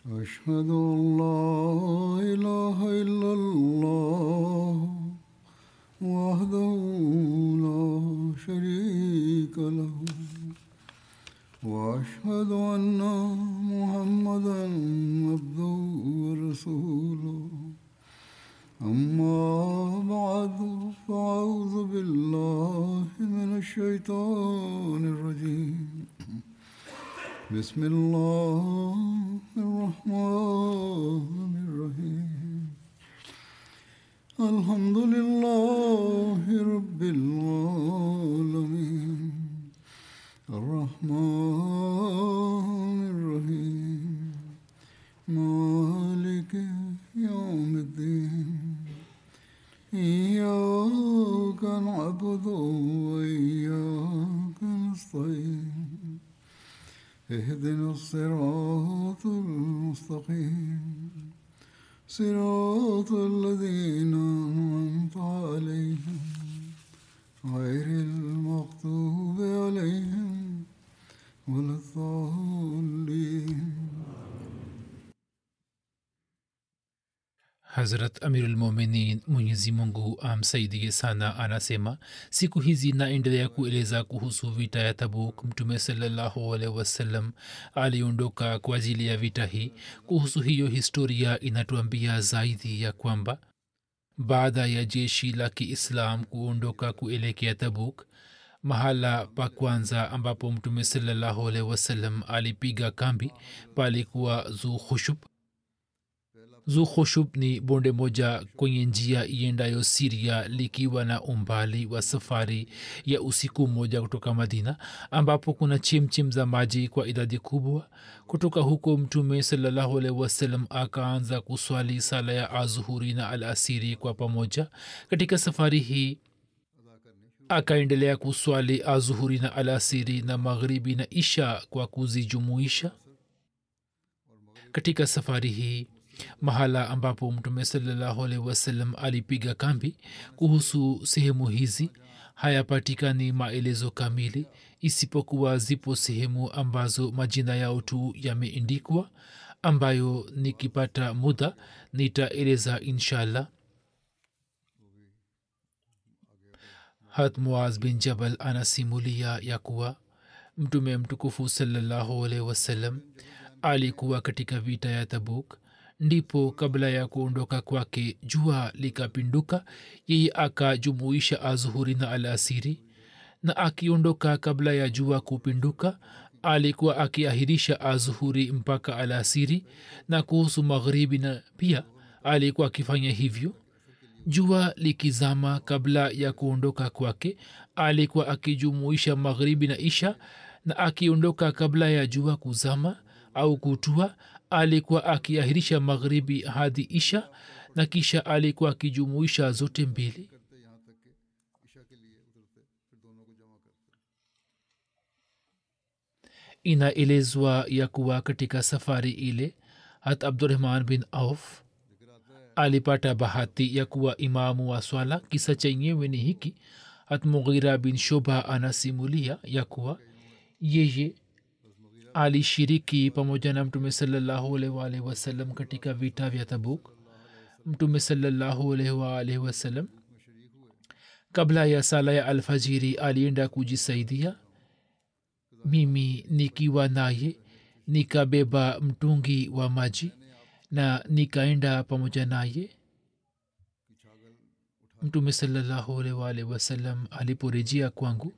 أشهد أن لا إله إلا الله وحده لا شريك له وأشهد أن محمدا عبده ورسوله أما بعد فأعوذ بالله من الشيطان الرجيم بسم الله الرحمن الرحيم الحمد لله رب العالمين الرحمن الرحيم مالك يوم الدين إياك نعبد وإياك نستعين اهدنا الصراط المستقيم صراط الذين أنعمت عليهم غير المغضوب عليهم ولا الضالين hazrat amirulmuminin mwenyezi mungu amsaidie sana anasema siku hizi naendelea kueleza kuhusu vita ya tabuk mtume salallahu alaihi wasallam aliondoka kwa ajili ya vita hii kuhusu hiyo historia inatuambia zaidi ya kwamba baada ya jeshi la kiislam kuondoka kuelekea tabuk mahala pa kwanza ambapo mtume salallahu alaihi wasallam alipiga kambi palikuwa zu khushub zukhushub ni bonde moja kwenye njia iendayo siria likiwa na umbali wa safari ya usiku mmoja kutoka madina ambapo kuna chimchim za maji kwa idadi kubwa kutoka huko mtume salallahu alaihi wasallam akaanza kuswali sala ya azuhuri na al asiri kwa pamoja katika safari hii akaendelea kuswali azuhuri na alasiri na maghribi na isha kwa kuzijumuisha katika safari hii mahala ambapo mtume salallahu alaihi wasallam alipiga kambi kuhusu sehemu hizi hayapatikani maelezo kamili isipokuwa zipo sehemu ambazo majina yao tu yameindikwa ambayo nikipata muda nitaeleza inshallah hat muaz bin jabal anasimulia ya kuwa mtume mtukufu salallahu alaihi wasallam alikuwa katika vita ya tabuk ndipo kabla ya kuondoka kwake jua likapinduka yeye akajumuisha azuhuri na alasiri na akiondoka kabla ya jua kupinduka alikuwa akiahirisha azuhuri mpaka alasiri na kuhusu magharibi na pia alikuwa akifanya hivyo jua likizama kabla ya kuondoka kwake alikuwa akijumuisha magharibi na isha na akiondoka kabla ya jua kuzama au kutua alikuwa akiahirisha magharibi hadi isha na kisha alikuwa akijumuisha zote mbili inaelezwa ya kuwa katika safari ile hat abdurahman bin auf alipata bahati ya kuwa imamu wa swala kisa chenyewe ni hiki hat mughira bin shoba anasimulia ya kuwa yeye alishiriki pamoja na mtume salallahu alaihi wasallam katika vita vya tabuk mtume salallahu alaihi wasallam kabla ya sala ya alfajiri alienda kujisaidia mimi nikiwa naye nikabeba mtungi wa maji na nikaenda pamoja naye mtume salallahu alaihi wasallam aliporejea kwangu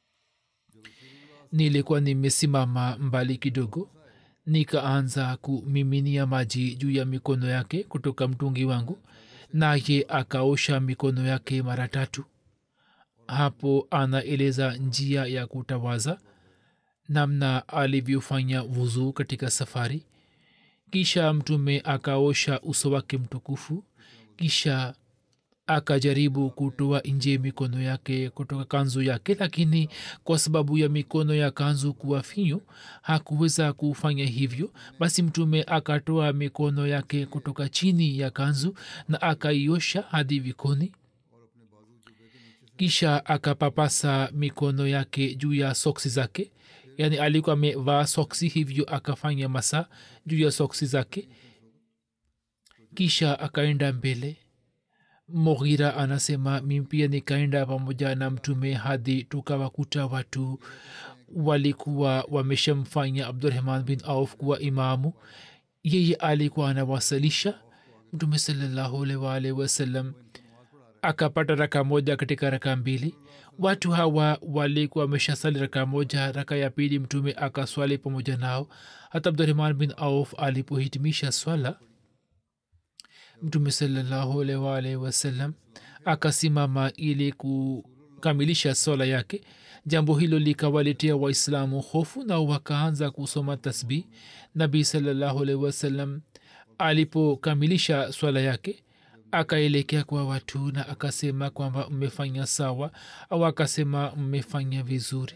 nilikuwa nimesimama mbali kidogo nikaanza kumiminia maji juu ya mikono yake kutoka mtungi wangu naye akaosha mikono yake mara tatu hapo anaeleza njia ya kutawaza namna alivyofanya vuzuu katika safari kisha mtume akaosha uso wake mtukufu kisha akajaribu kutoa nje mikono yake kutoka kanzu yake lakini kwa sababu ya mikono ya kanzu kuwa finyu hakuweza kufanya hivyo basi mtume akatoa mikono yake kutoka chini ya kanzu na akaiosha hadi vikoni kisha akapapasa mikono yake juu ya soksi zake yaani alikuwa amevaa soksi hivyo akafanya masaa juu ya soksi zake kisha akaenda mbele moghira anasema mi pia nikaenda pamoja na mtume hadi tukawakuta watu walikuwa wameshamfanya abdurahman bin auf kuwa imamu yeye alikuwa anawasalisha mtume salllahualwalhi wasallam akapata raka moja katika raka mbili watu hawa walikuwa wameshasali raka moja raka ya pili mtume akaswali pamoja nao hata abdurahman bin auf alipohitimisha swala mtume salllahualwalhi wasallam akasimama ili kukamilisha swala yake jambo hilo likawaletea waislamu hofu na wakaanza kusoma tasbih nabii salllahualhi wasallam alipokamilisha swala yake akaelekea kwa watu na akasema kwamba mmefanya sawa au akasema mmefanya vizuri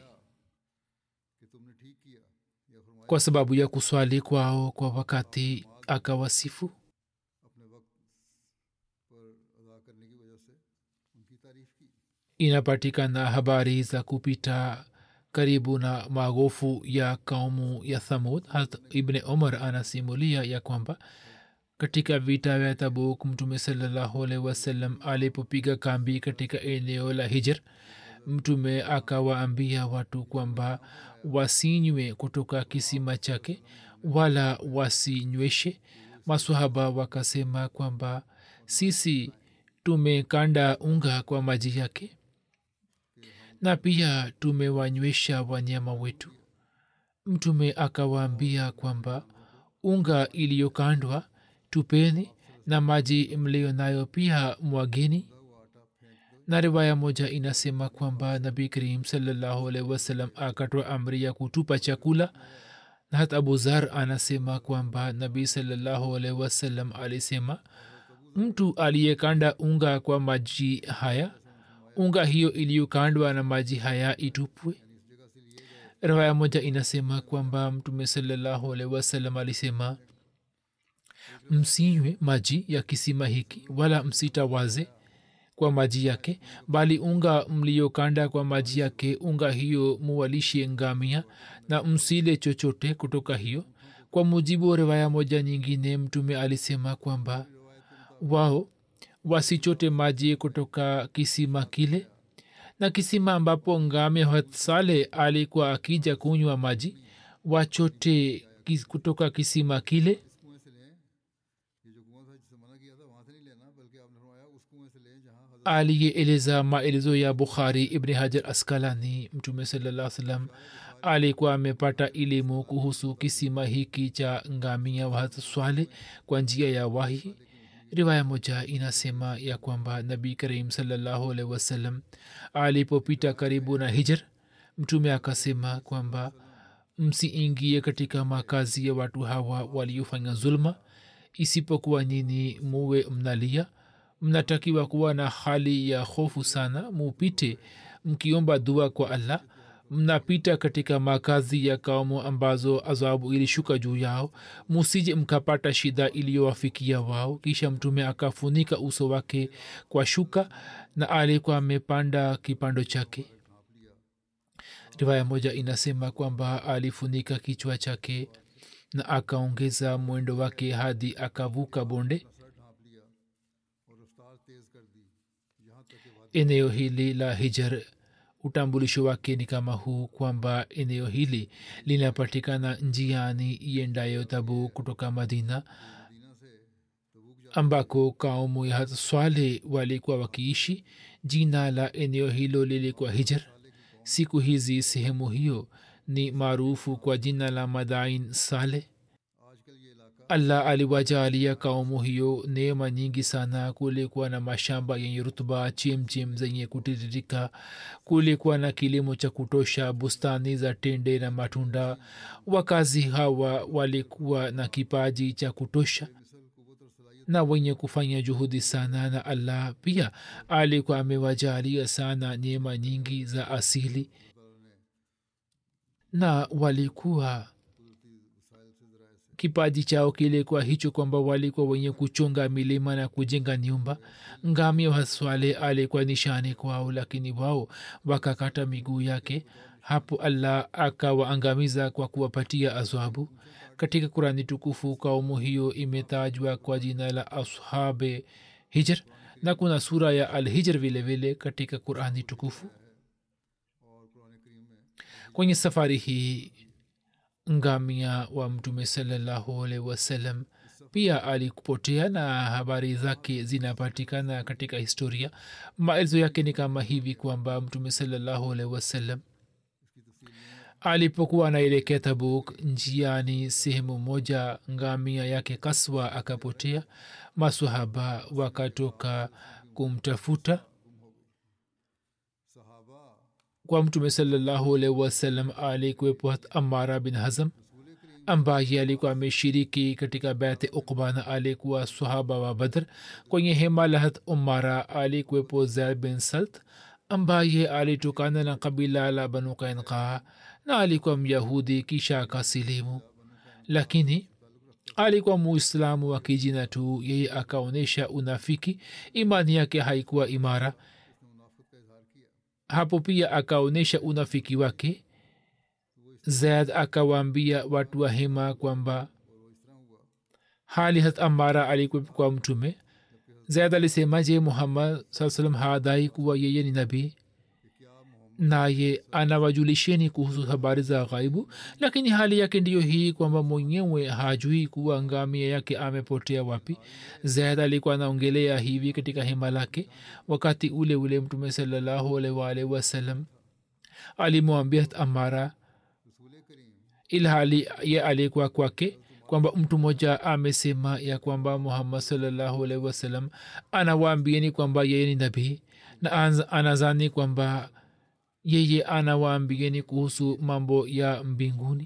kwa sababu ya kuswali kwao kwa wakati akawasifu inapatikana habari za kupita karibu na magofu ya kaumu ya thamud hat ibne umar anasimulia ya kwamba katika vita vya tabuk mtume salllahualhi wasallam alipopiga kambi katika eneo la hijr mtume akawaambia watu kwamba wasinywe kutoka kisima chake wala wasinyweshe masahaba wakasema kwamba sisi tumekanda unga kwa maji yake na pia tumewanywesha wanyama wetu mtume akawaambia kwamba unga iliyokandwa tupeni na maji mlio nayo pia mwageni na riwaya moja inasema kwamba nabi karim salllahualhi wasalam akatoa amri ya kutupa chakula na hata abu zar anasema kwamba nabii salllahualhi wasalam alisema mtu aliyekanda unga kwa maji haya unga hiyo iliyokandwa na maji haya itupwe riwaya moja inasema kwamba mtume salllahualhi wasalam alisema msinywe maji ya kisima hiki wala msitawaze kwa maji yake bali unga mliokanda kwa maji yake unga hiyo muwalishe ngamia na msile chochote kutoka hiyo kwa mujibu wa riwaya moja nyingine mtume alisema kwamba wao wasichote maji kutoka kisima kile na kisima ambapo ngame hatsale alikuwa akija kunywa maji wachote kis, kutoka kisima kile aliyeeleza maelezo ya bukhari ibni hajar askalani mtume salaa salam alikuwa amepata elimu kuhusu kisima hiki cha ngamia wahatswale kwa njia ya wahi riwaya moja inasema ya kwamba nabii karim salllahualhi wasallam alipopita karibu na hijr mtume akasema kwamba msiingie katika makazi ya watu hawa waliofanya zulma isipokuwa nyini muwe mnalia mnatakiwa kuwa na hali ya hofu sana mupite mkiomba dua kwa allah mnapita katika makazi ya kaumu ambazo azabu ilishuka juu yao musije mkapata shida iliyowafikia wao kisha mtume akafunika uso wake kwa shuka na alikuwa amepanda kipando chake riwaya moja inasema kwamba alifunika kichwa chake na akaongeza mwendo wake hadi akavuka bonde eneo hili la hijar utambulisho wake ni kama huu kwamba eneo hili linapatikana njiani iendayo tabu kutoka madina ambako kaumu ya swale walikuwa wakiishi jina la eneo hilo lilikuwa hijar siku hizi sehemu hiyo ni maarufu kwa jina la madain saleh allah aliwajalia kaumu hiyo neema nyingi sana kulikuwa na mashamba yenye rutuba chemchem zenye kutiririka kulikuwa na kilimo cha kutosha bustani za tende na matunda wakazi hawa walikuwa na kipaji cha kutosha na wenye kufanya juhudi sana na allah pia alikuwa amewajalia sana neema nyingi za asili na walikuwa kipaji chao kilikuwa hicho kwamba walikuwa wenye kuchunga milima na kujenga nyumba ngamia waswale alikuwa nishani kwao lakini wao wakakata miguu yake hapo allah akawaangamiza kwa kuwapatia azwabu katika kurani tukufu kaumu hiyo imetajwa kwa jina la ashabe hijr na kuna sura ya al hijr vile vile katika qurani tukufu kwenye safari hii ngamia wa mtume salallahu alaihi wasallam pia alikupotea na habari zake zinapatikana katika historia maelezo yake ni kama hivi kwamba mtume salallahu alaihi wasallam alipokuwa anaelekea tabuk njiani sehemu moja ngamia yake kaswa akapotea masahaba wakatoka kumtafuta kwa mtume salallahu alaihi wasallam alikuwepo amara bin hazam ambaye alikuwa ameshiriki katika bete ukba na alikuwa sahaba wa badr kwenye hema la hat umara alikuwepo zaid bin salt ambaye alitokana na kabila la banu kainkaa na alikuwa myahudi kisha akasilimu lakini alikuwa muislamu wa kijina tu yeye akaonyesha unafiki imani yake haikuwa imara hapo pia akaonyesha unafiki wake zaid akawaambia watu wa hema kwamba hali hat amara alikuwa kwa mtume zaid alisema je muhammad saa salam hadai kuwa yeye ni nabii naye anawajulisheni kuhusu habari za ghaibu lakini hali yake ndiyo hii kwamba mwenyewe hajui kuwa ngamia yake amepotea wapi zaid alikuwa anaongelea hivi katika hema lake wakati ule ule mtume salallahu alaihi wasallam alimwambia amara ilhali ye alikuwa kwake kwamba mtu mmoja amesema ya kwamba muhammad salallahu alaihi wasallam anawaambieni kwamba yeye ni nabii na anazani kwamba yeye anawaambieni kuhusu mambo ya mbinguni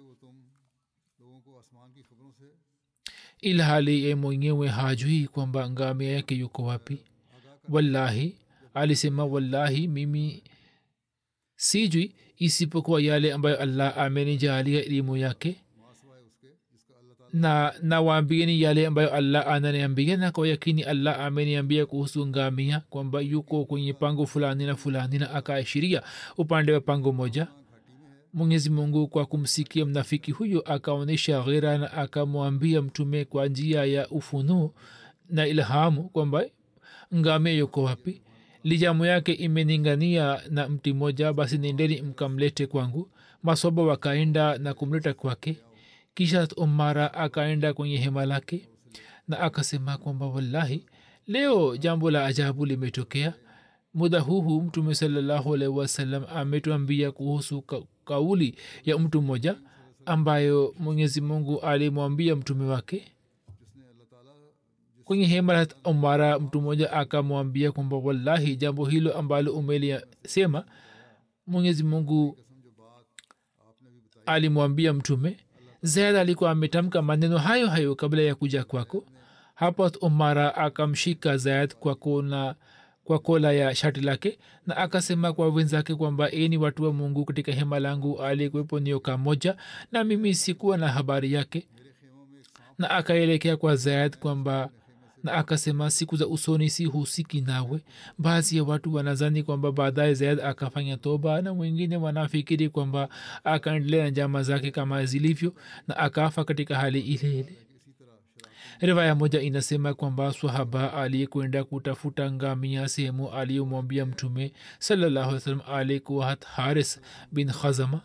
ilhali ye mwenyewe hajui kwamba ngamia yake yuko wapi wallahi alisema wallahi mimi sijui isipokuwa yale ambayo allah amenijalia elimu yake na nawaambieni yale ambayo allah ananiambia na kwa yakini allah ameniambia kuhusu ngamia kwamba yuko kwenye pango fulani na fulani na akaashiria upande wa pango moja mwenyezi mungu kwa kumsikia mnafiki huyo akaonyesha ghera na akamwambia mtume kwa njia ya ufunuo na ilhamu kwamba ngamia yuko wapi lijamu yake imeningania na mti moja basi nendeni mkamlete kwangu masoba wakaenda na kumleta kwake kisha umara akaenda kwenye hema lake na akasema kwamba wallahi leo jambo la ajabu limetokea muda huu mtume salallahu alaihi wasallam ametuambia kuhusu ka, kauli ya mtu mmoja ambayo mwenyezi mungu alimwambia mtume wake kwenye hema la umara mtu mmoja akamwambia kwamba wallahi jambo hilo ambalo umelisema mwenyezi mungu alimwambia mtume zaid alikuwa ametamka maneno hayo hayo kabla ya kuja kwako hapo umara akamshika zaid kwa kona kwa kola ya shati lake na akasema kwa wenzake kwamba eni watu wa mungu katika hema langu alikuwepo nioka moja na mimi sikuwa na habari yake na akaelekea kwa zaid kwamba na akasema siku za usoni si husiki nawe baadhi ya watu wanazani kwamba baadaye zaid akafanya toba na wengine wanafikiri kwamba akaendelea na njama zake kama zilivyo na akafa katika hali ile ile riwaya moja inasema kwamba swahaba aliyekwenda kutafuta ngamia sehemu aliyomwambia mtume salallahu alih salam alikuwa hat haris bin khazama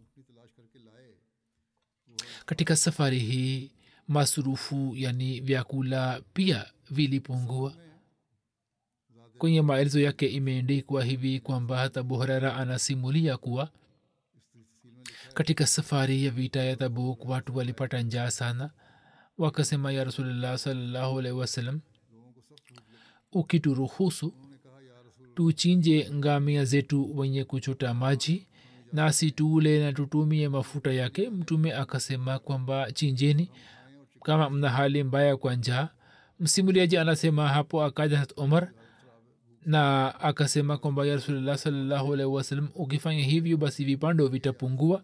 katika safari hii masurufu yani vyakula pia vilipungua kwenye maelezo yake imeendikwa hivi kwamba hata buhrara anasimulia kuwa katika safari ya vita ya tabuk watu walipata njaa sana wakasema ya rasulullah salllahu alaihi wasallam ukituruhusu tuchinje ngamia zetu wenye kuchota maji nasi tuule na tutumie mafuta yake mtume akasema kwamba chinjeni kama mna hali mbaya kwa njaa msimuliaji anasema hapo akaja hat umar na akasema kwamba ya rasulullah salllahu alaihi wasallam ukifanya hivyo basi vipando vitapungua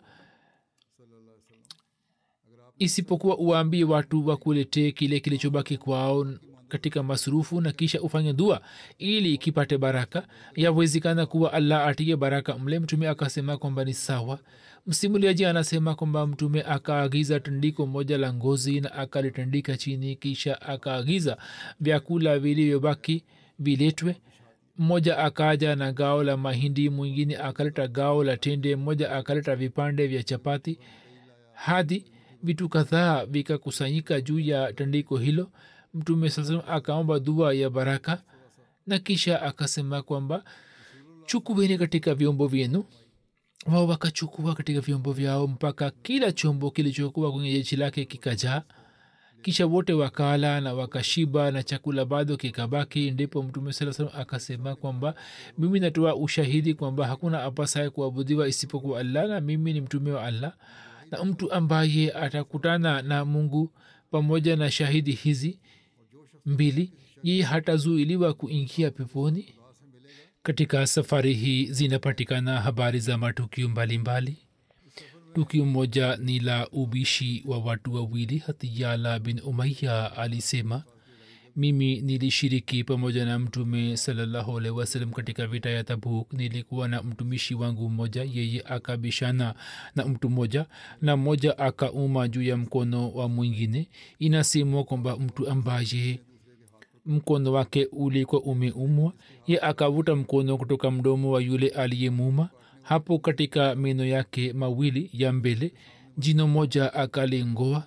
isipokuwa uwaambie watu wakuletee kile kilichobaki kwao katika masrufu na kisha ufanye dua ili kipate baraka yawezekana kuwa allah atie baraka mle mtume akasema kwamba ni sawa msimuliaji anasema kwamba mtume akaagiza tandiko moja la ngozi na akalitandika chini kisha akaagiza vyakula vilivyobaki viletwe mmoja akaja na gao la mahindi mwingine akaleta gao la tende mmoja akaleta vipande vya chapati hadi vitu kadhaa vikakusanyika juu ya tandiko hilo mtume saa akaomba dua ya baraka na kisha akasema kwamba chukueni katika vyombo vyenu wao wakachukua katika vyombo vyao mpaka kila chombo kilichokuwa kwenye jeshi lake kikajaa kisha wote wakala na wakashiba na chakula bado kikabaki ndipo mtume saa salam akasema kwamba mimi natoa ushahidi kwamba hakuna apasaye kuabudiwa isipokuwa allah na mimi ni mtume wa allah na mtu ambaye atakutana na mungu pamoja na shahidi hizi mbili yeye hatazuiliwa kuingia peponi katika safari hii zinapatikana habari za matukio mbalimbali tukio moja ni la ubishi wa watu wawili hatiyala bin umaya alisema mimi nilishiriki pamoja na mtume salallahu alaihi wasallam katika vita ya tabuk nilikuwa na mtumishi wangu mmoja yeye akabishana na mtu mmoja na mmoja akauma juu ya mkono wa mwingine inasemwa kwamba mtu ambaye mkono wake ulikuwa umeumwa ye akavuta mkono kutoka mdomo wa yule aliyemuma hapo katika meno yake mawili ya mbele jino moja akalingoa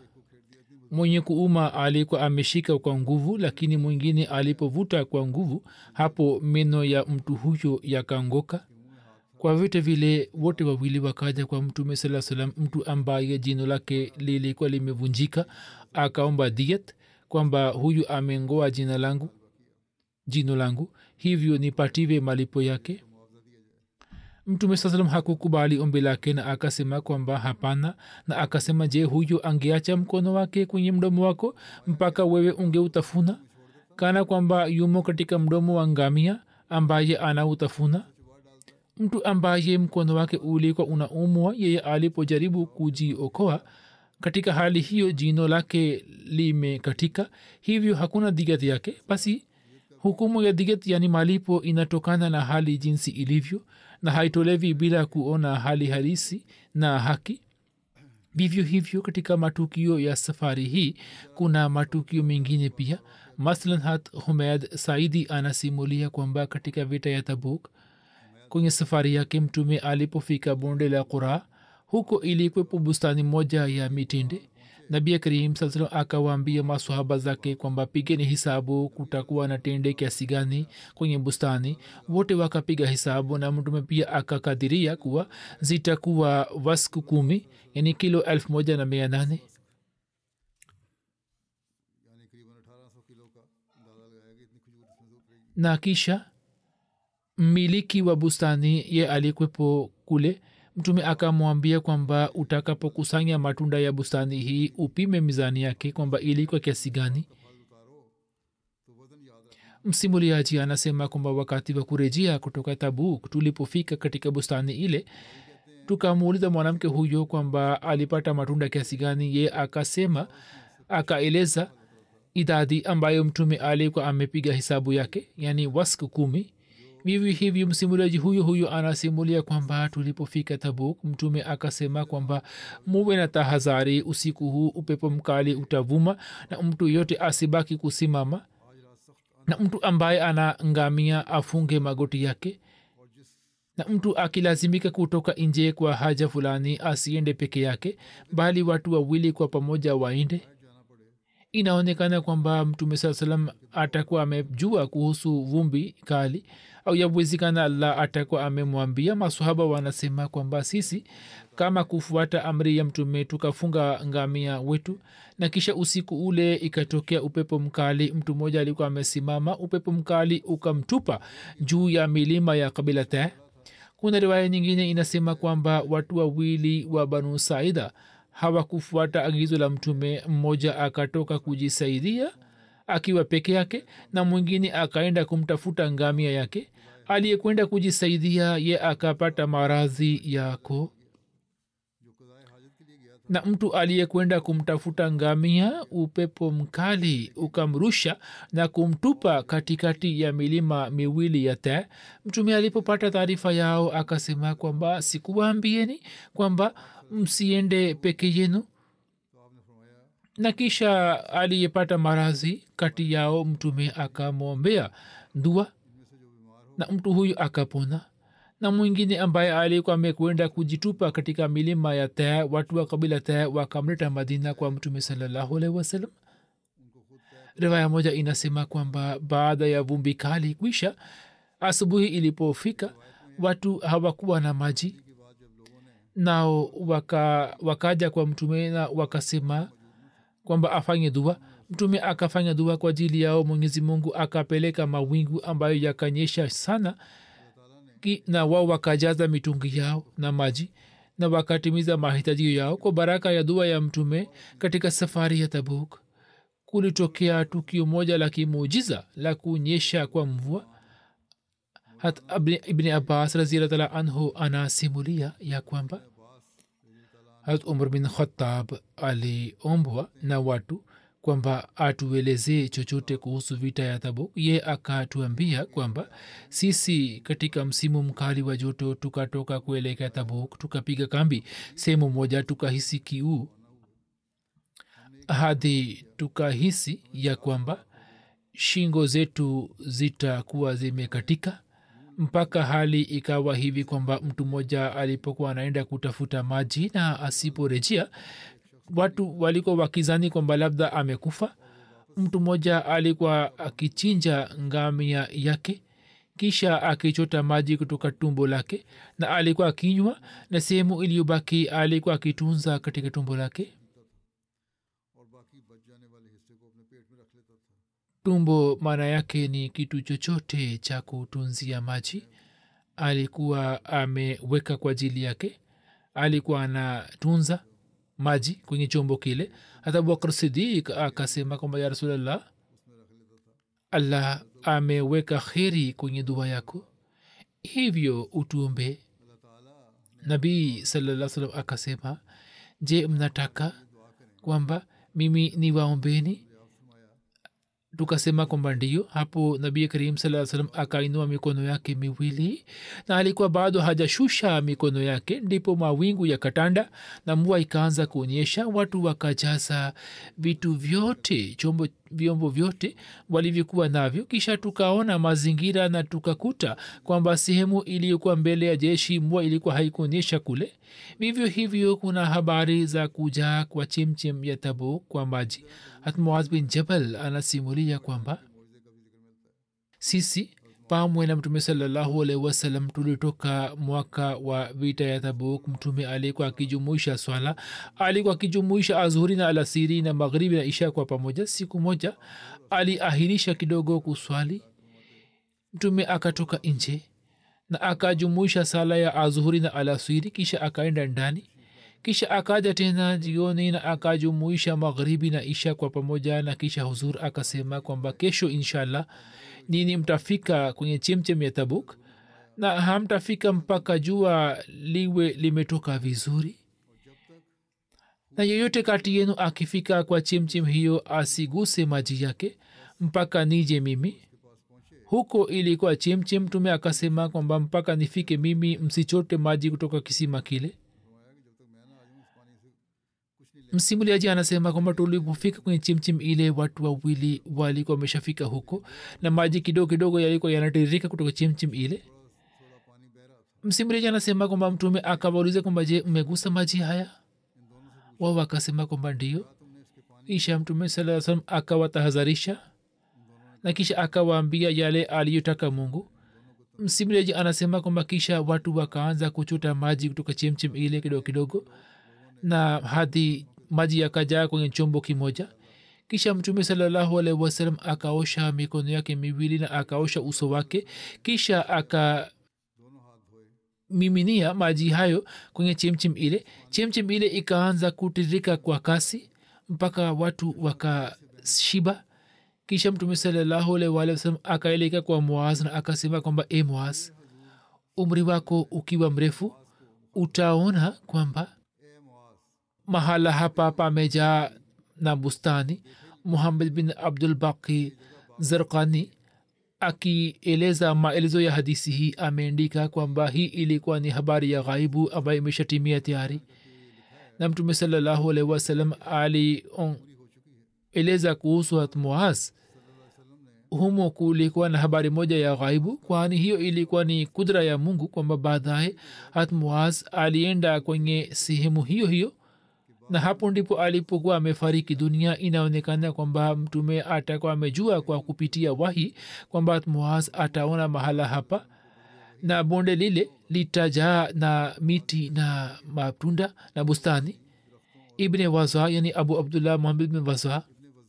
mwenye kuuma alikuwa ameshika kwa nguvu lakini mwingine alipovuta kwa nguvu hapo meno ya mtu huyo yakangoka kwa vyote vile wote wawili wakaja kwa mtume saa salam mtu ambaye jino lake lilikuwa limevunjika akaomba diet kwamba huyu amengoa jina langu jino langu hivyo nipatiwe malipo yake mtume saa salam hakukubali ombi lake na akasema kwamba hapana na akasema je huyo angeacha mkono wake kwenye mdomo wako mpaka wewe ungeutafuna kana kwamba yumo katika mdomo wa ngamia ambaye anautafuna mtu ambaye mkono wake ulikuwa unaumwa yeye alipojaribu kujiokoa katika hali hiyo jino lake limekatika hivyo hakuna digat yake basi hukumu ya digat yani malipo inatokana na hali jinsi ilivyo na haitolevi bila kuona hali halisi na haki vivyo hivyo katika matukio ya safari hii kuna matukio mengine pia maslan hat humed saidi anasimulia kwamba katika vita ya tabuk kwenye safari yake mtume alipofika bonde la qura huko ilikwepo bustani moja ya mitende nabi karim saa salam akawaambia masahaba zake kwamba pigeni hisabu kutakuwa na tende kiasi gani kwenye bustani wote wakapiga hisabu na mtume pia akakadiria kuwa zitakuwa wasku kumi yani kilo elfu moja na mia nane na kisha mmiliki wa bustani ye alikwepo kule mtume akamwambia kwamba utakapokusanya matunda ya bustani hii upime mizani yake kwamba ilikuwa kiasi gani msimuliaji anasema kwamba wakati wa kurejea kutoka tabuk tulipofika katika bustani ile tukamuuliza mwanamke huyo kwamba alipata matunda kiasi gani ye akasema akaeleza idadi ambayo mtume alikuwa amepiga hisabu yake yani wask kumi vivyo hivyo msimuliaji huyo huyo anasimulia kwamba tulipofika tabuk mtume akasema kwamba muwe na tahadhari usiku huu upepo mkali utavuma na mtu yote asibaki kusimama na mtu ambaye ana ngamia afunge magoti yake na mtu akilazimika kutoka nje kwa haja fulani asiende peke yake bali watu wawili kwa pamoja waende inaonekana kwamba mtume saa salam atakuwa amejua kuhusu vumbi kali au yawezekana allah atakuwa amemwambia masahaba wanasema kwamba sisi kama kufuata amri ya mtume tukafunga ngamia wetu na kisha usiku ule ikatokea upepo mkali mtu mmoja alikuwa amesimama upepo mkali ukamtupa juu ya milima ya kabila te kuna riwaya nyingine inasema kwamba watu wawili wa banu saida hawakufuata agizo la mtume mmoja akatoka kujisaidia akiwa peke yake na mwingine akaenda kumtafuta ngamia yake aliyekwenda kujisaidia ye akapata maradhi yako na mtu aliyekwenda kumtafuta ngamia upepo mkali ukamrusha na kumtupa katikati ya milima miwili ya te mtume alipopata taarifa yao akasema kwamba sikuwaambieni kwamba msiende peke yenu na kisha aliyepata maradhi kati yao mtume akamwombea dua na mtu huyu akapona na mwingine ambaye alikuwa amekwenda kujitupa katika milima ya taa watu wa kabila taa wakamleta madina kwa mtume salallahu alaihi wasallam riwaya moja inasema kwamba baada ya vumbi kali kwisha asubuhi ilipofika watu hawakuwa na maji nao waka, wakaja kwa mtume na wakasema kwamba afanye dua mtume akafanya dua kwa ajili yao mwenyezi mungu akapeleka mawingu ambayo yakanyesha sana ki, na wao wakajaza mitungi yao na maji na wakatimiza mahitaji yao kwa baraka ya dua ya mtume katika safari ya tabuk kulitokea tukio moja la kimuujiza la kunyesha kwa mvua hat ibni abbas raziallah anhu anasimulia ya kwamba hat umar bin khatab aliombwa na watu kwamba atuelezee chochote kuhusu vita ya tabuk ye akatuambia kwamba sisi katika msimu mkali wa joto tukatoka kuelekea tabuk tukapiga kambi sehemu moja tukahisi kiu hadi tukahisi ya kwamba shingo zetu zitakuwa zimekatika mpaka hali ikawa hivi kwamba mtu mmoja alipokuwa anaenda kutafuta maji na asiporejea watu walikuwa wakizani kwamba labda amekufa mtu mmoja alikuwa akichinja ngamia yake kisha akichota maji kutoka tumbo lake na alikuwa akinywa na sehemu iliyobaki alikuwa akitunza katika tumbo lake tumbo maana yake ni kitu chochote cha kutunzia maji alikuwa ameweka kwa ajili yake alikuwa anatunza maji kwenye chombo kile hata abubakar sidik akasema kwamba ya rasulllah allah ameweka kheri kwenye dua yako hivyo utuombe nabii salaa salam akasema je mnataka kwamba mimi ni waombeni tukasema kwamba ndio hapo nabii karim saa salam akainua mikono yake miwili na alikuwa bado hajashusha mikono yake ndipo mawingu yakatanda na mvua ikaanza kuonyesha watu wakajaza vitu vyote chombo vyombo vyote walivyokuwa navyo kisha tukaona mazingira na tukakuta kwamba sehemu iliyokuwa mbele ya jeshi mvua ilikuwa haikuonyesha kule vivyo hivyo kuna habari za kujaa kwa chemchem ya tabu kwa maji hatmuaz bin jabal anasimulia kwamba sisi pamwe na mtume salallahu alaihi wasallam tulitoka mwaka wa vita ya tabuk mtume alikuwa akijumuisha swala alikuwa akijumuisha azhuri na alasiri na maghribi na isha kwa pamoja siku moja aliahirisha kidogo kuswali mtume akatoka nje na akajumuisha sala ya azuhuri na alasiri kisha akaenda ndani kisha akaja tena jioni na akajumuisha magharibi na isha kwa pamoja na kisha huzur akasema kwamba kesho inshallah nini mtafika kwenye chemchem ya tabuk na hamtafika mpaka jua liwe limetoka vizuri na yeyote kati yenu akifika kwa chemchem hiyo asiguse maji yake mpaka nije mimi huko ilikuwa chemchem mtume akasema kwamba mpaka nifike mimi msichote maji kutoka kisima kile msimuliaji anasema kwamba tulipofika kwenye chimchim ile watu wawili walikuwa wameshafika huko na maji kidogo kidogo yalikuwa yanatiririka kutoka chimchim ile msimuliaji anasema kwamba mtume akawauliza kwamba je mmegusa maji haya wao wakasema kwamba ndio isha mtume saa salam akawatahadharisha na kisha akawaambia yale aliyotaka mungu msimuliaji anasema kwamba kisha watu wakaanza kuchota maji kutoka chemchem ile kidogo kidogo na hadi maji yakajaa kwenye chombo kimoja kisha mtume salallahu alaihi wasalam akaosha mikono yake miwili na akaosha uso wake kisha aka miminia maji hayo kwenye chemchem ile chemchem ile ikaanza kutiririka kwa kasi mpaka watu wakashiba kisha mtume salallahu alaihi wasalam akaeleka kwa muaz na akasema kwamba e muaz umri wako ukiwa mrefu utaona kwamba mahala hapa pamejaa na bustani muhammad bin abdul baqi zarkani akieleza maelezo ya hadisi hii ameandika kwamba hii ilikuwa ni habari ya ghaibu ambayo imeshatimia tayari na mtume salallahu alaihi wasallam alieleza kuhusu hatmuaz humo kulikuwa na habari moja ya ghaibu kwani hiyo ilikuwa ni kudra ya mungu kwamba baadaye hatmuaz alienda kwenye sehemu hiyo hiyo na hapo ndipo alipokuwa amefariki dunia inaonekana kwamba mtume atakuwa amejua kwa kupitia wahi kwamba muaz ataona mahala hapa na bonde lile litajaa na miti na matunda na bustani ibne waza yani abu abdullah muhammad bin waza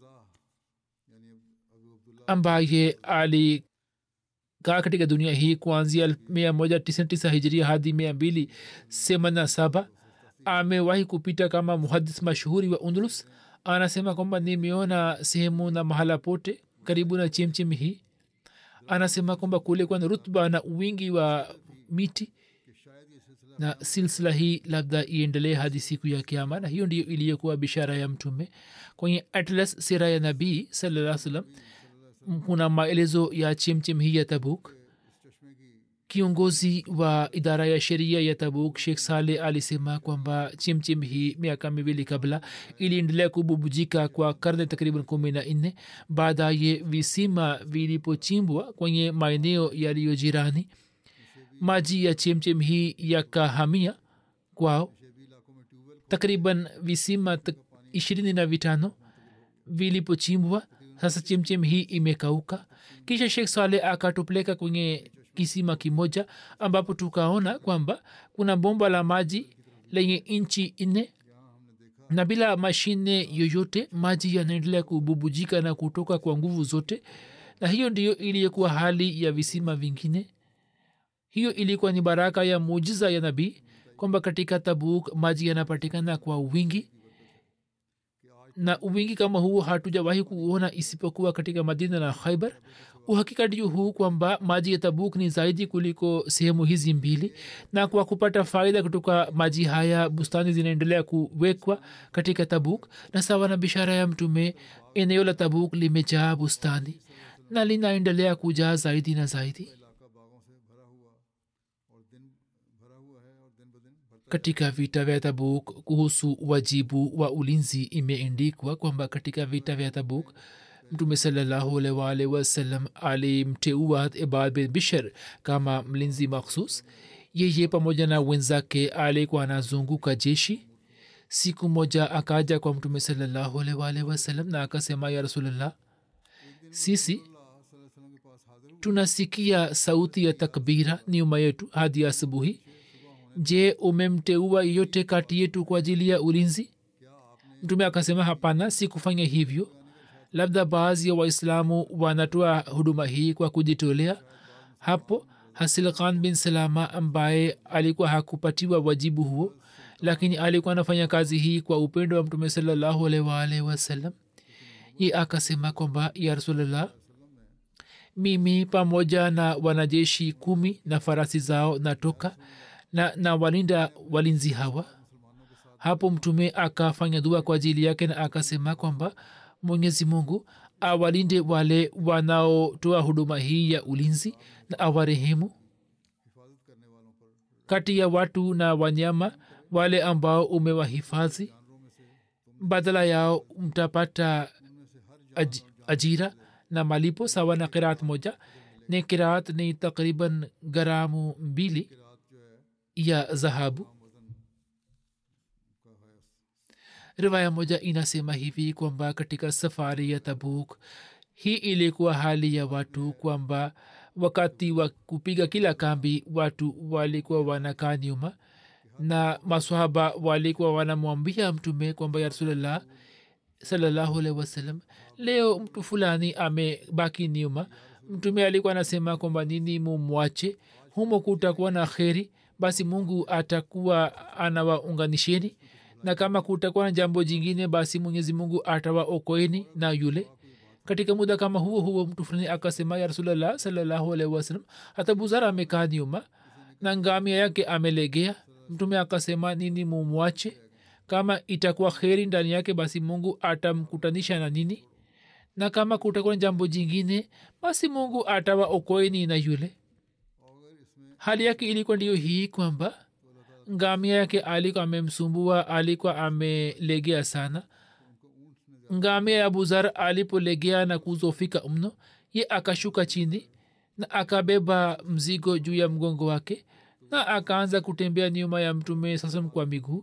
ambaye alikaa katika dunia hii kuanzia mia moja tisini tisa hijiria hadi mia mbili semana saba amewahi kupita kama muhadis mashuhuri wa undulus anasema kwamba nimeona sehemu na mahala pote karibu na chemchem hii anasema kwamba kulikuwa na rutba na wingi wa miti na silsila hii labda iendelee hadi siku ya kiama na hiyo ndiyo iliyokuwa bishara ya mtume kwenye atlas sira ya nabii salaa salam kuna maelezo ya chemchem hii ya tabuk kiongozi wa idara ya sheria ya tabuk shekh saleh alisema kwamba chimchim hii miaka miwili kabla iliendelea kububujika kwa karne takriban kumi na nne baadaye visima vilipochimbwa kwenye maeneo yaliyo jirani maji ya chemchem hii yakahamia kwao takriban visima tak ishirini na vitano vilipochimbwa sasa chemchem hii imekauka kisha shekh saleh akatupeleka kwenye kisima kimoja ambapo tukaona kwamba kuna bomba la maji lenye inchi nne na bila mashine yoyote maji yanaendelea kububujika na kutoka kwa nguvu zote na hiyo ndiyo iliyokuwa hali ya visima vingine hiyo ilikuwa ni baraka ya mujiza ya nabii kwamba katika tabuk maji yanapatikana kwa wingi na uwingi kama huo hatujawahi kuona isipokuwa katika madina na khaibar uhakika ndio huu kwamba maji ya tabuk ni zaidi kuliko sehemu hizi mbili na kwa kupata faida kutoka maji haya bustani zinaendelea kuwekwa katika tabuk na sawa na bishara ya mtume eneo la tabuk limejaa bustani na linaendelea kujaa zaidi na zaidi katika vita vya tabuk kuhusu wajibu wa ulinzi imeendikwa kwamba katika vita vya tabuk mtume salllahualwal wasalam alimteua ibad bin bishar kama mlinzi makhsus yeye pamoja na wenzake alikuwa anazunguka jeshi siku moja akaja kwa mtume salllahualwal wasalam na akasema ya rasulllah sisi tunasikia sauti ya takbira nyuma yetu hadi asubuhi je umemteua yeyote kati yetu kwa ajili ya ulinzi mtume akasema hapana si kufanya hivyo labda baadhi ya waislamu wanatoa huduma hii kwa kujitolea hapo hasil khan bin salama ambaye alikuwa hakupatiwa wajibu huo lakini alikuwa anafanya kazi hii kwa upendo wa mtume salallahu alwalh wasallam ye akasema kwamba ya rasulllah mimi pamoja na wanajeshi kumi na farasi zao natoka na, na walinda walinzi hawa hapo mtume akafanya dua kwa ajili yake na akasema kwamba mwenyezi mungu awalinde wale wanaotoa huduma hii ya ulinzi na awarehemu kati ya watu na wanyama wale ambao umewahifadhi badala yao mtapata aj, ajira na malipo sawa na kiraat moja ni kiraat ni takriban garamu mbili ya dhahabu riwaya moja inasema hivi kwamba katika safari ya tabuk hii ilikuwa hali ya watu kwamba wakati wa kupiga kila kambi watu walikuwa wanakaa nyuma na maswahaba walikuwa wanamwambia mtume kwamba ya rasulllah salallahu alaihi wasallam leo mtu fulani amebaki nyuma mtume alikuwa anasema kwamba nini mumwache humo kutakuwa na kheri basi mungu atakuwa anawaunganisheni na kama kutakuwa na jambo jingine basi mwenyezi mungu atawaokoeni na yule katika muda kama huo huo mtu fulani akasema ya rasulllah salallahu alaihi wasallam hata buzara amekaa nyuma na ngamia yake amelegea mtume akasema nini mumwache kama itakuwa kheri ndani yake basi mungu atamkutanisha na nini na kama kutakuwa na jambo jingine basi mungu atawaokoeni na yule hali yake ilikuwa ndiyo hii kwamba ngamia yake alikuwa amemsumbua alikuwa amelegea sana ngamia ya buzar alipolegea na kuzofika mno ye akashuka chini na akabeba mzigo juu ya mgongo wake na akaanza kutembea nyuma ya mtume sasam kwa miguu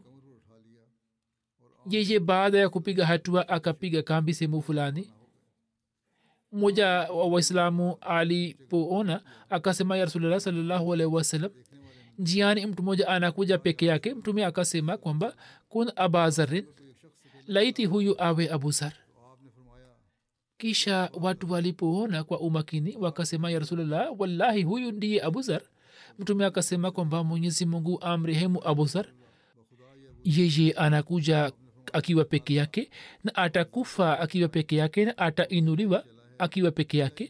yeye baada ya kupiga hatua akapiga kambi sehemu fulani mmoja wa waislamu alipoona akasema ya rasulllah salllahu alaihi wasallam njiani mtu mmoja anakuja peke yake mtume akasema kwamba kun abazarin laiti huyu awe abuzar kisha watu walipoona kwa umakini wakasema ya rasulllah wallahi huyu ndiye abuzar mtume akasema kwamba mwenyezi mungu amrehemu abuzar yeye anakuja akiwa peke yake na atakufa akiwa peke yake na atainuliwa akiwa peke yake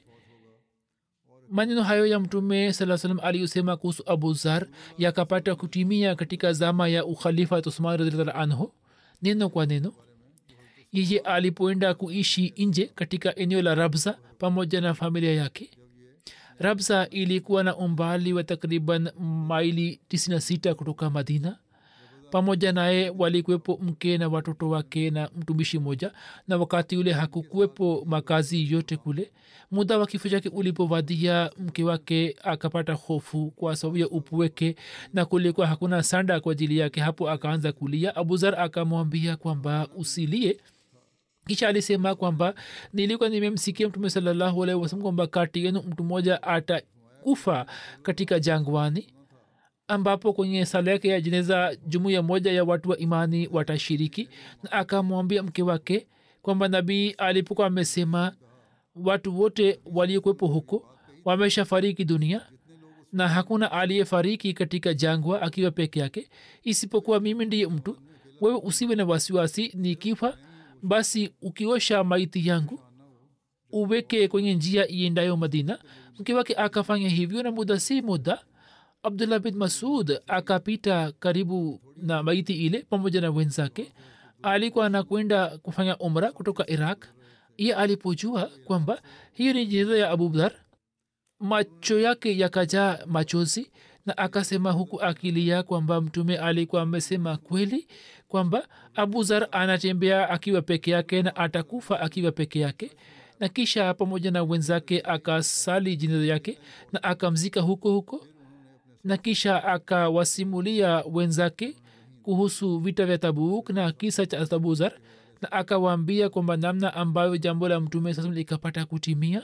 maneno hayo ya mtume saa salam aliyosema kuhusu abu zar yakapata kutimia katika zama ya ukhalifa usman radhiallahu anhu neno kwa neno yeye alipoenda kuishi nje katika eneo la rabza pamoja na familia yake rabza ilikuwa na umbali wa takriban maili 96 kutoka madina pamoja naye walikuwepo mke na watoto wake na mtumishi moja na wakati ule hakukuwepo makazi yote kule muda wa kifo chake ulipovadia mke wake akapata hofu kwa sababu ya upweke na kulikuwa hakuna sanda kwa ajili yake hapo akaanza kulia abuzar akamwambia kwamba usilie kisha alisema kwamba nilikuwa nimemsikia mtume salallahu alaihi wasalam kwamba kati yenu mtu mmoja atakufa katika jangwani ambapo kwenye sala yake ya jeneza jumuiya moja ya watu wa imani watashiriki na akamwambia mke wake kwamba nabii alipokuwa amesema watu wote waliokuwepo huko wameshafariki dunia na hakuna aliyefariki katika jangwa akiwa peke yake isipokuwa mimi ndiye mtu wewe usiwe na wasiwasi nikifa basi ukiosha maiti yangu uweke kwenye njia iendayo madina mke wake akafanya hivyo na muda si muda abdullah bin masud akapita karibu na maiti ile pamoja na wenzake alikuwa anakwenda kufanya umra kutoka iraq iye alipojua kwamba hiyo ni jeneza ya abudhar macho yake yakajaa machozi na akasema huku akilia kwamba mtume alikuwa amesema kweli kwamba abuzar anatembea akiwa peke yake na atakufa akiwa peke yake na kisha pamoja na wenzake akasali jeneza yake na akamzika huko huko na kisha akawasimulia wenzake kuhusu vita vya tabuk na kisa cha tabuzar na akawaambia kwamba namna ambayo jambo la mtume sasa likapata kutimia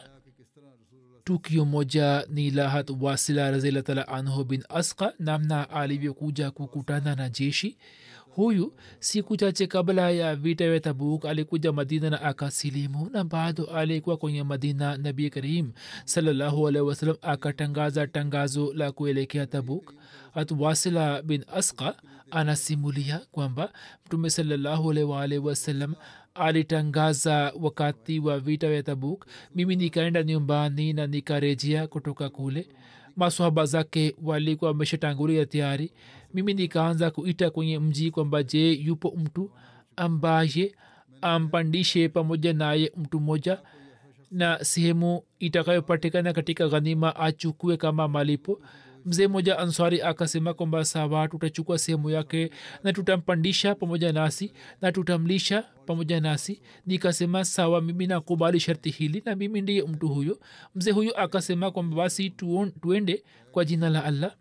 tukio moja ni lahat wasila razilatala anhu bin aska namna alivyokuja kukutana na jeshi huyu siku chache kabla ya vita vya tabuk alikuja madina na akasilimu na bado alikuwa kwenye madina nabii karim salallahu alaihi wasallam akatangaza tangazo la kuelekea tabuk hatwasila bin aska anasimulia kwamba mtume salallahu alaihi waalihi wasallam alitangaza wakati wa vita vya tabuk mimi nikaenda nyumbani na nikarejea kutoka kule maswahaba zake walikuwa wameshatangulia tayari mimi nikaanza kuita kwenye mji kwamba je yupo mtu ambaye ampandishe pamoja naye mtu mmoja na sehemu itakayopatikana katika ghanima achukue kama malipo mzee mmoja answari akasema kwamba sawa tutachukua sehemu yake na tutampandisha pamoja nasi na tutamlisha pamoja nasi nikasema sawa mimi nakubali sharti hili na mimi ndiye mtu huyo mzee huyo akasema kwamba basi tuon, tuende kwa jina la allah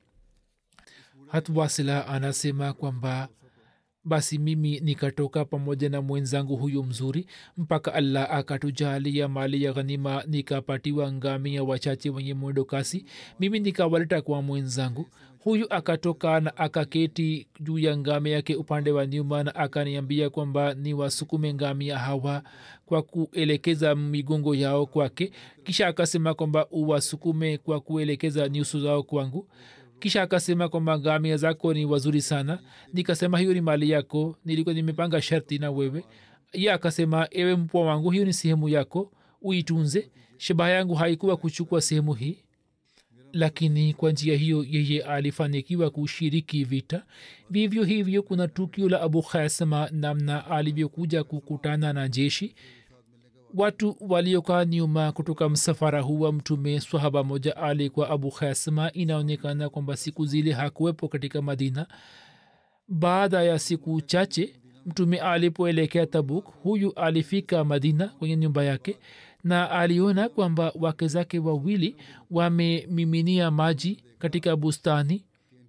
hatwasila anasema kwamba basi mimi nikatoka pamoja na mwenzangu huyu mzuri mpaka allah akatujalia mali ya ghanima nikapatiwa ngamia wachache wenye mwendo kasi mimi nikawaleta kwa mwenzangu huyu akatoka na akaketi juu ya ngamia yake upande wa nyuma na akaniambia kwamba ni wasukume ngamia hawa kwa kuelekeza migongo yao kwake kisha akasema kwamba uwasukume kwa kuelekeza nyuso zao kwangu kisha akasema kwamba ngamia zako ni wazuri sana nikasema hiyo ni mali yako nilikuwa nimepanga sharti na wewe ye akasema ewe mpwa wangu hiyo ni sehemu yako uitunze shabaha yangu haikuwa kuchukua sehemu hii lakini kwa njia hiyo yeye alifanikiwa kushiriki vita vivyo hivyo kuna tukio la abu khasama namna alivyokuja kukutana na jeshi watu waliokaa nyuma kutoka msafara huwa mtume swahaba moja alikuwa abu khasma inaonekana kwamba siku zile hakuwepo katika madina baada ya siku chache mtume alipoelekea tabuk huyu alifika madina kwenye nyumba yake na aliona kwamba wake zake wawili wamemiminia maji katika bustani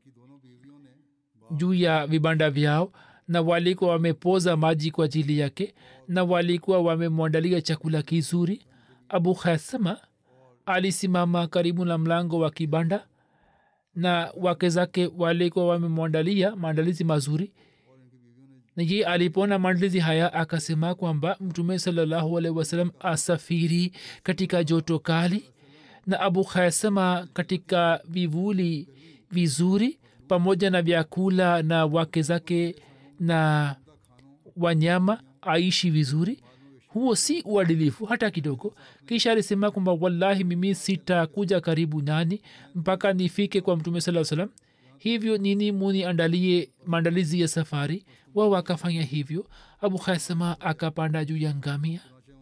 juu ya vibanda vyao na walikuwa wamepoza maji kwa ajili yake na walikuwa wamemwandalia chakula kizuri abu khasama alisimama karibu na mlango wa kibanda na wake zake walikuwa wamemwandalia maandalizi mazuri na ye alipoona maandalizi haya akasema kwamba mtume salallahu alaihi wasallam asafiri katika joto kali na abu khasama katika vivuli vizuri pamoja na vyakula na wake zake na wanyama aishi vizuri huo si uadilifu hata kidogo kisha alisema kwamba wallahi mimi sitakuja karibu nani mpaka nifike kwa mtume saa salam hivyo nini muniandalie maandalizi ya safari wao wakafanya hivyo abu khasama akapanda juu ya ngamia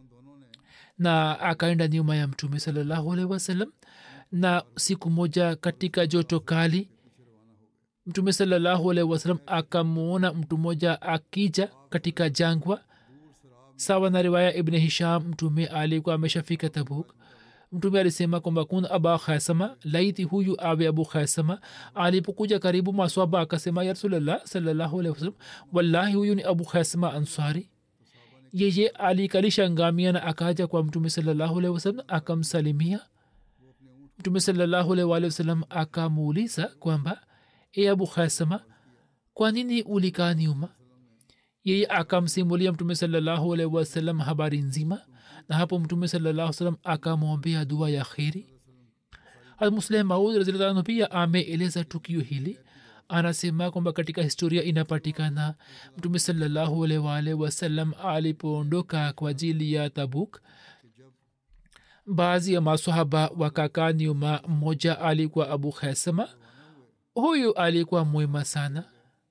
na akaenda nyuma ya mtume salallahu alaihi wasallam na siku moja katika joto kali mtume salallahu alaihi wasallam akamwona mtu mmoja akija katika jangwa sawa na riwaya ibn hisham mtume alikuwa ameshafika tabuk mtume alisema kwamba kun aba khasama laiti huyu awe abu khasama alipokuja karibu maswaba akasema ya rasulllah salallahu alaihi wasallam wallahi huyu ni abu khasama ansari yeye alikalisha ngamia na akaja kwa mtume salallahu alaihi wasallam akamsalimia mtume salallahu alaihi wasallam akamuuliza kwamba e abu khasama kwa nini ulikaa nyuma yeye akamsimulia mtume salallahu alaihi wasallam habari nzima na hapo mtume salallahu salam akamwombea dua ya kheri almusleh maud razilatanu pia ameeleza tukio hili anasema kwamba katika historia inapatikana mtume salallahu alaihi waalihi wasallam alipoondoka kwa ajili ya tabuk baadhi ya masahaba wakakaa nyuma mmoja alikuwa abu khasama huyu alikuwa mwema sana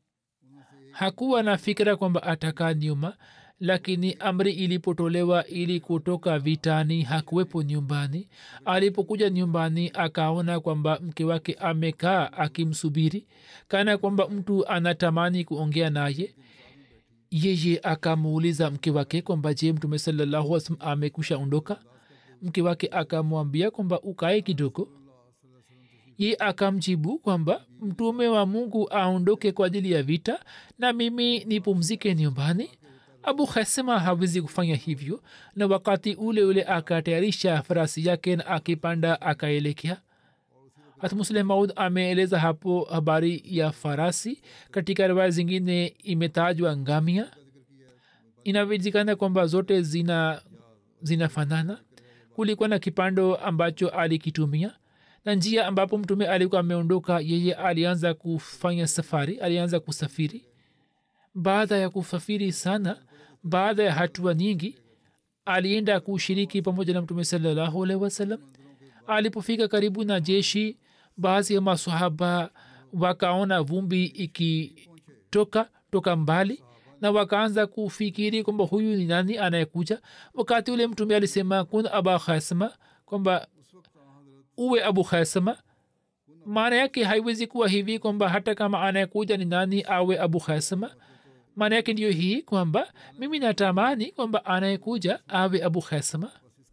hakuwa na fikira kwamba atakaa nyuma lakini amri ilipotolewa ili kutoka vitani hakuwepo nyumbani alipokuja nyumbani akaona kwamba mke wake amekaa akimsubiri kana kwamba mtu anatamani kuongea naye yeye akamuuliza mke wake kwamba je mtume salallahu wasalam amekusha ondoka mke wake akamwambia kwamba ukae kidogo ye akamjibu kwamba mtume wa mungu aondoke kwa ajili ya vita na mimi nipumzike nyumbani abu khasema hawezi kufanya hivyo na wakati ule ule akatayarisha farasi yake na akipanda akaelekea hatmusleh maud ameeleza hapo habari ya farasi katika riwaya zingine imetajwa ngamia inawezekana kwamba zote zina zinafanana kulikuwa na kipando ambacho alikitumia na njia ambapo mtume alikuwa ameondoka yeye alianza kufanya safari alianza kusafiri baada ya kusafiri sana baada ya hatua nyingi alienda kushiriki pamoja na mtume salallahu alaihi wasallam alipofika karibu na jeshi baadhi ya masahaba wakaona vumbi ikitoka toka mbali na wakaanza kufikiri kwamba huyu ni nani anayekuja wakati ule mtume alisema kun aba khasma kwamba uwe abu khasma maana yake haiwezi kuwa hivi kwamba hata kama anayekuja ni nani awe abu khasma maana yake ndiyo hii kwamba mimi natamani kwamba anayekuja awe abu khasma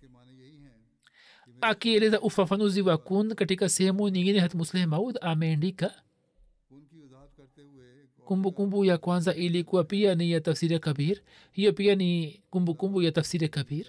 akieleza ufafanuzi wa kun katika sehemu nyingine hat musleh maud ameandika kumbukumbu ya kwanza ilikuwa pia ni ya tafsiri kabir hiyo pia ni kumbukumbu ya tafsiri kabir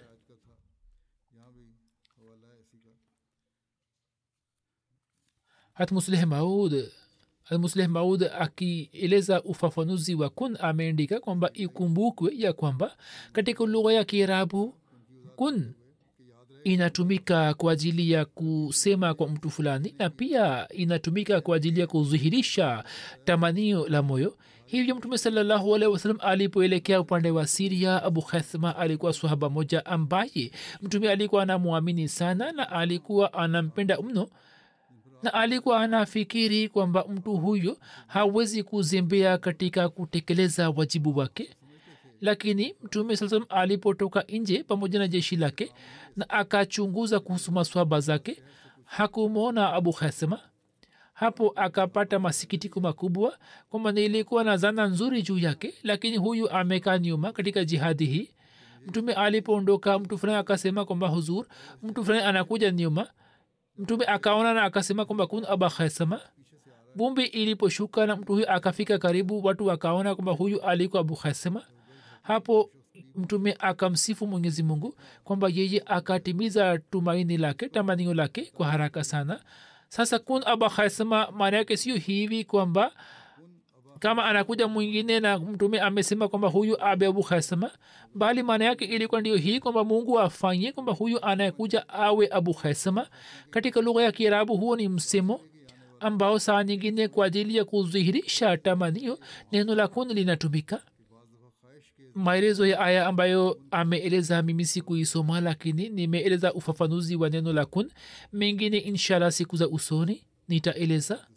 hat musleh maud almusleh maud akieleza ufafanuzi wa kun ameandika kwamba ikumbukwe ya kwamba katika lugha ya kiarabu kun inatumika kwa ajili ya kusema kwa mtu fulani na pia inatumika kwa ajili ya kudhihirisha tamanio la moyo hivyo mtume salallahu alehi wasalam alipoelekea upande wa siria abu khathma alikuwa swahaba moja ambaye mtume alikuwa anamwamini sana na alikuwa anampenda mno na alikuwa anafikiri kwamba mtu huyo hawezi kuzembea katika kutekeleza wajibu wake lakini mtume saa salam alipotoka nje pamoja na jeshi lake na akachunguza kuhusu maswaba zake hakumwona abu khasema hapo akapata masikitiko makubwa kwamba nilikuwa na zana nzuri juu yake lakini huyu amekaa nyuma katika jihadi hii mtume alipoondoka mtu fulani akasema kwamba huzur mtu fulani anakuja nyuma mtume akaona na akasema kwamba kun aba khasama bumbi iliposhuka na mtu huyu akafika karibu watu wakaona kwamba huyu alikuwa abu khasama hapo mtume akamsifu mwenyezi mungu kwamba yeye akatimiza tumaini lake tamanio lake kwa haraka sana sasa kun aba khasama maana yake sio hivi kwamba kama anakuja mwingine na mtume amesema kwamba huyu abe abu khasama bali maana yake ilikuwa ndio hii kwamba mungu afanye kwamba huyu anayekuja awe abu khasama katika lugha ya kiarabu huo ni msemo ambao saa nyingine kwa ajili ya kudhihirisha tamanio neno la kun linatumika maelezo ya aya ambayo ameeleza mimi sikuisoma lakini nimeeleza ufafanuzi wa neno la kun mengine inshallah siku za usoni nitaeleza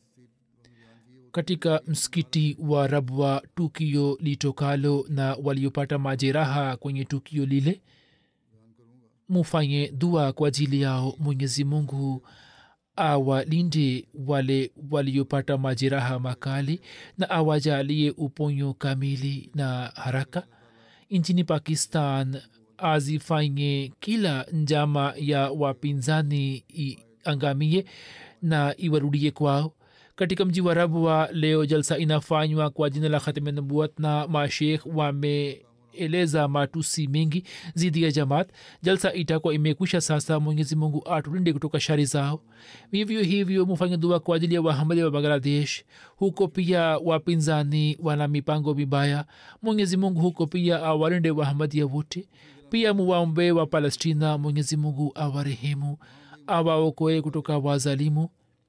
katika msikiti wa rabwa tukio litokalo na waliopata majeraha kwenye tukio lile mufanye dua kwa ajili yao mwenyezi mungu awalinde wale waliopata majeraha makali na awajalie uponyo kamili na haraka nchini pakistan azifanye kila njama ya wapinzani iangamie na iwarudie kwao katika mji wa rabwa leo jalsa inafanywa kwa jina la khatme nubuat na mashekh wameeleza matusi mengi zidi ya jamaat jalsa itakuwa imekwisha sasa mwenyezi mungu atulinde kutoka shari zao vivyo hivyo mufanye dua kwa ajili ya wahamadi wa bangladesh huko pia wapinzani wana mipango mibaya mwenyezi mungu huko pia awalinde wahamadia wote pia muwaombe wa palestina mwenyezi mungu awarehemu awaokoe kutoka wazalimu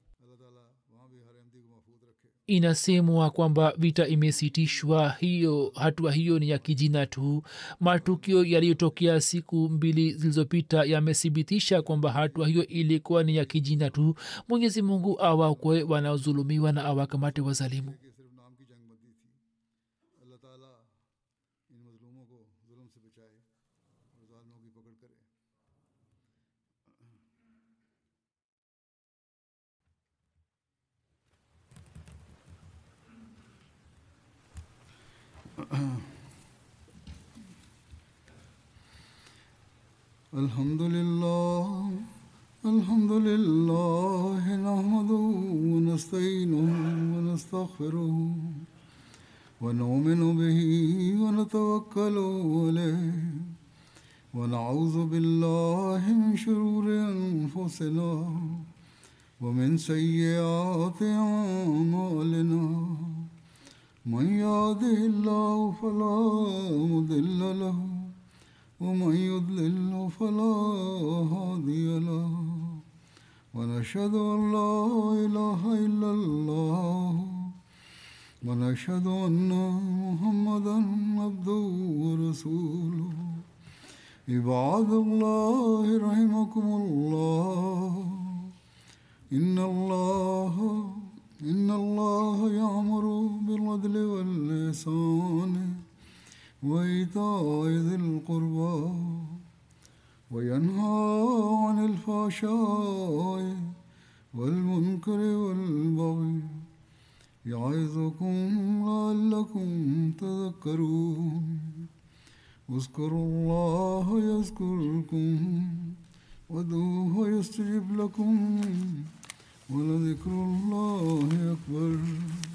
inasemwa kwamba vita imesitishwa hiyo hatua hiyo ni ya kijina tu matukio yaliyotokea siku mbili zilizopita yamethibitisha kwamba hatua hiyo ilikuwa ni ya kijina tu mwenyezi mungu awakwe wanaozulumiwa na awakamate wazalimu सिर्फ नाम की जंग बंदी थी अल्लाह ताला इन मजलूमों को जुल्म से बचाए और जालिमों की पकड़ करे الحمد لله الحمد لله نحمده ونستعينه ونستغفره ونؤمن به ونتوكل عليه ونعوذ بالله من شرور انفسنا ومن سيئات اعمالنا من يهده الله فلا مضل له ومن يضلل فلا هادي له ونشهد ان لا اله الا الله ونشهد ان محمدا عبده ورسوله عباد الله رحمكم الله ان الله ان الله يامر بالعدل واللسان وإيتاء ذي القربى وينهى عن الفحشاء والمنكر والبغي يعظكم لعلكم تذكرون اذكروا الله يذكركم ودوه يستجب لكم ولذكر الله أكبر